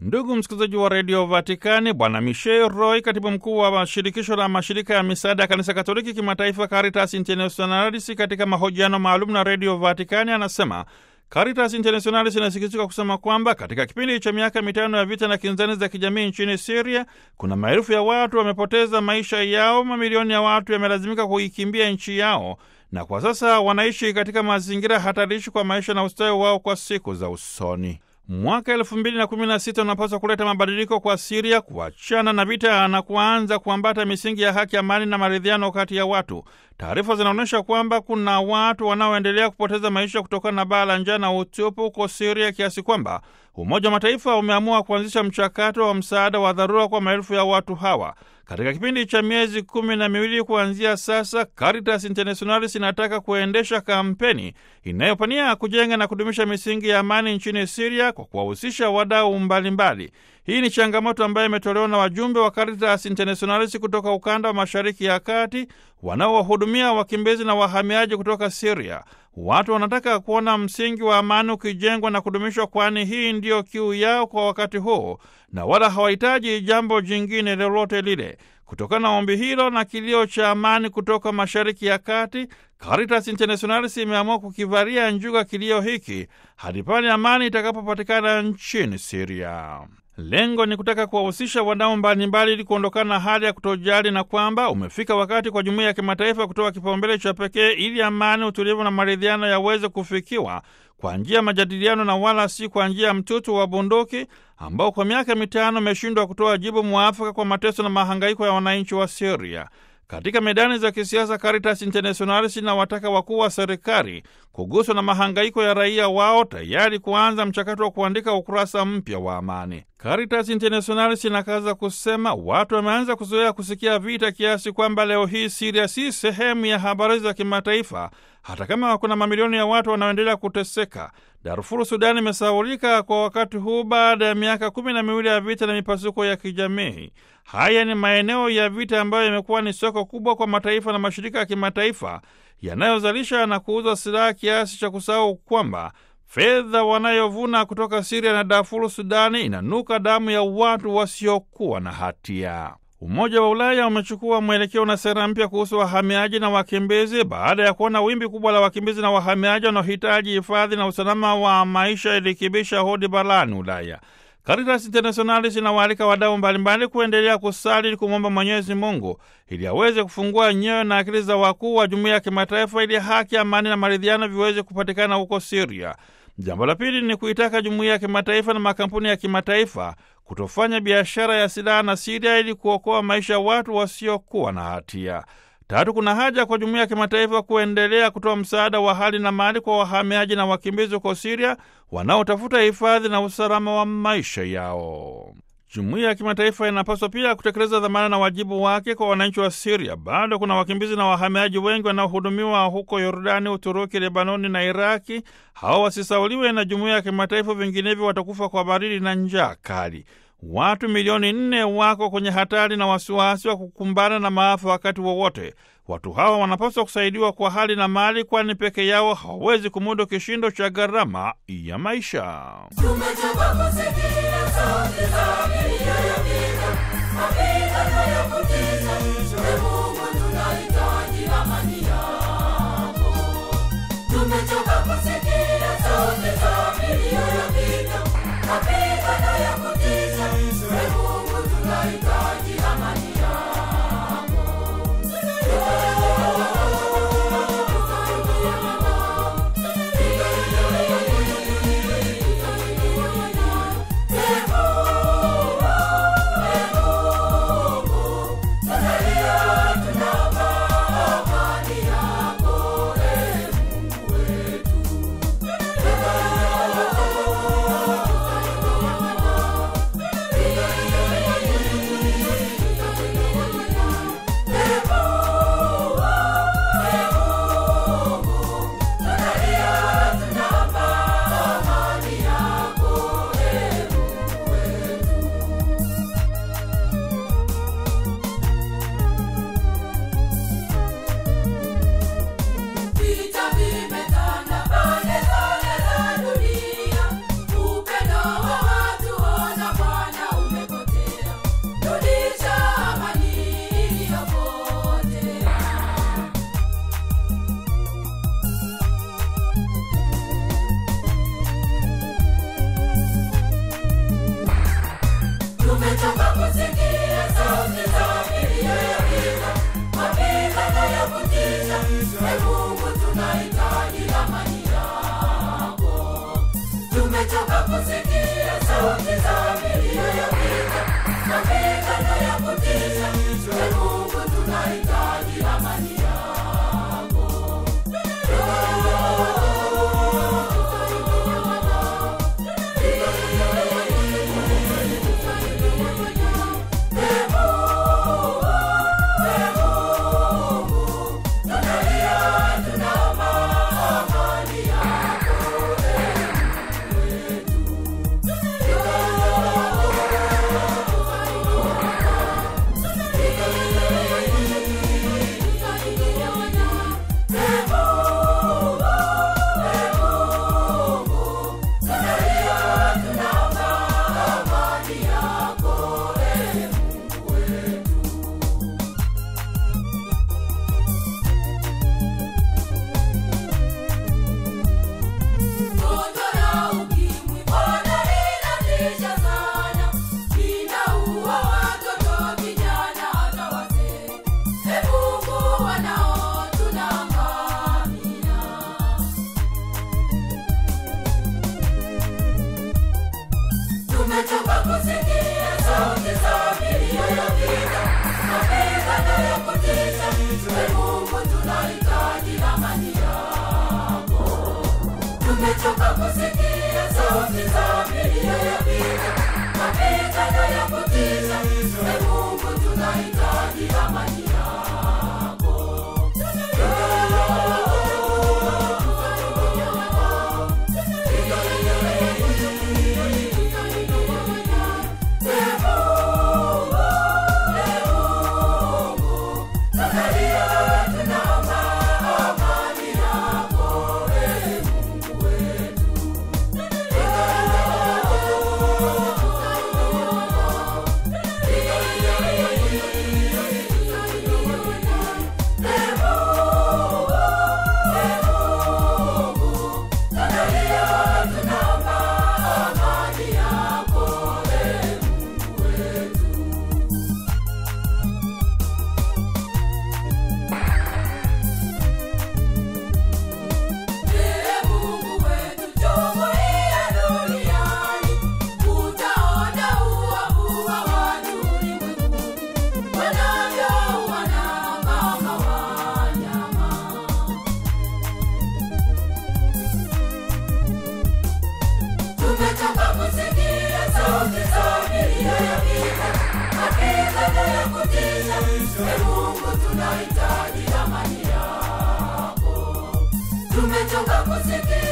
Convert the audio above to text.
Ndugu msikilizaji wa redio Vatikani, Bwana Michel Roy, katibu mkuu wa shirikisho la mashirika ya misaada ya kanisa Katoliki kimataifa Caritas Internationalis, katika mahojiano maalum na redio Vatikani anasema Caritas Internationalis inasikitika kusema kwamba katika kipindi cha miaka mitano ya vita na kinzani za kijamii nchini Siria, kuna maelfu ya watu wamepoteza maisha yao, mamilioni ya watu yamelazimika kuikimbia nchi yao, na kwa sasa wanaishi katika mazingira hatarishi kwa maisha na ustawi wao kwa siku za usoni. Mwaka elfu mbili na kumi na sita unapaswa kuleta mabadiliko kwa Siria, kuachana na vita na kuanza kuambata misingi ya haki, amani na maridhiano kati ya watu. Taarifa zinaonyesha kwamba kuna watu wanaoendelea kupoteza maisha kutokana na baa la njaa na utupu huko Siria, kiasi kwamba Umoja wa Mataifa umeamua kuanzisha mchakato wa msaada wa dharura kwa maelfu ya watu hawa. Katika kipindi cha miezi kumi na miwili kuanzia sasa, Caritas Internationalis inataka kuendesha kampeni inayopania kujenga na kudumisha misingi ya amani nchini Siria kwa kuwahusisha wadau mbalimbali. Hii ni changamoto ambayo imetolewa na wajumbe wa Caritas Internationalis kutoka ukanda wa Mashariki ya Kati wanaowahudumia wakimbizi na wahamiaji kutoka Siria. Watu wanataka kuona msingi wa amani ukijengwa na kudumishwa, kwani hii ndiyo kiu yao kwa wakati huu, na wala hawahitaji jambo jingine lolote lile. Kutokana na ombi hilo na kilio cha amani kutoka Mashariki ya Kati, Caritas Internationalis imeamua kukivalia njuga kilio hiki hadi pale amani itakapopatikana nchini Siria. Lengo ni kutaka kuwahusisha wadau mbalimbali ili kuondokana na hali ya kutojali na kwamba umefika wakati kwa jumuiya ya kimataifa kutoa kipaumbele cha pekee ili amani, utulivu na maridhiano yaweze kufikiwa kwa njia ya majadiliano na wala si kwa njia ya mtutu wa bunduki ambao kwa miaka mitano umeshindwa kutoa jibu mwafaka kwa mateso na mahangaiko ya wananchi wa Syria. Katika medani za kisiasa, Caritas Internationalis inawataka wakuu wa serikali kuguswa na mahangaiko ya raia wao, tayari kuanza mchakato wa kuandika ukurasa mpya wa amani. Caritas Internationalis inakaza kusema watu wameanza kuzoea kusikia vita kiasi kwamba leo hii Siria si sehemu ya habari za kimataifa, hata kama kuna mamilioni ya watu wanaoendelea kuteseka. Darfuru, Sudani, imesaulika kwa wakati huu baada ya miaka kumi na miwili ya vita na mipasuko ya kijamii. Haya ni maeneo ya vita ambayo yamekuwa ni soko kubwa kwa mataifa na mashirika ya kimataifa yanayozalisha na kuuza silaha kiasi cha kusahau kwamba fedha wanayovuna kutoka Siria na Darfuru, Sudani, inanuka damu ya watu wasiokuwa na hatia. Umoja wa Ulaya umechukua mwelekeo na sera mpya kuhusu wahamiaji na wakimbizi baada ya kuona wimbi kubwa la wakimbizi na wahamiaji wanaohitaji hifadhi na usalama wa maisha ilikibisha hodi barani Ulaya. Caritas Internationalis inawaalika wadau mbalimbali kuendelea kusali ili kumwomba Mwenyezi Mungu ili aweze kufungua nyoyo na akili za wakuu wa jumuiya ya kimataifa ili haki, amani na maridhiano viweze kupatikana huko Siria. Jambo la pili ni kuitaka jumuiya ya kimataifa na makampuni ya kimataifa kutofanya biashara ya silaha na Siria ili kuokoa maisha ya watu wasiokuwa na hatia. Tatu, kuna haja kwa jumuiya ya kimataifa kuendelea kutoa msaada wa hali na mali kwa wahamiaji na wakimbizi huko Siria wanaotafuta hifadhi na usalama wa maisha yao. Jumuiya ya kimataifa inapaswa pia kutekeleza dhamana na wajibu wake kwa wananchi wa Siria. Bado kuna wakimbizi na wahamiaji wengi wanaohudumiwa huko Yordani, Uturuki, Lebanoni na Iraki. Hawa wasisauliwe na jumuiya ya kimataifa, vinginevyo watakufa kwa baridi na njaa kali. Watu milioni nne wako kwenye hatari na wasiwasi wa kukumbana na maafa wakati wowote. Watu hawa wanapaswa kusaidiwa kwa hali na mali, kwani peke yao hawawezi kumudu kishindo cha gharama ya maisha. Tumechoka kusikia sauti za milio ya vita, mapigano ya kutisha. Ee Mungu, tunahitaji amani yako. Tumechoka kusikia sauti za milio ya vita, mapigano ya kutisha. Ee Mungu, tunahitaji amani yako. Tumechoka kusikia sauti za milio ya vita, mapigano ya kutisha. Ee Mungu, tunahitaji amani yako. Gonjwa la ukimwi bwana linatisha sana, linaua watoto, vijana, hata wazee. Ee Mungu, wanao tunaangamia. Tumechoka kusikia sauti za milio ya vita, mapigano ya kutisha. Ee Mungu, tunahitaji amani yako. Tumechoka kusikia sauti za milio ya vita, mapigano ya kutisha. Ee Mungu, tunahitaji amani yako. Ee Mungu wetu, jumuiya duniani, utaona uovu wa watu ulimwenguni, wanavyouana kama wanyama. Tumechoka kusikia sauti za milio ya vita, mapigano ya kutisha. Ee Mungu, tunahitaji amani yako. Tumechoka kusikia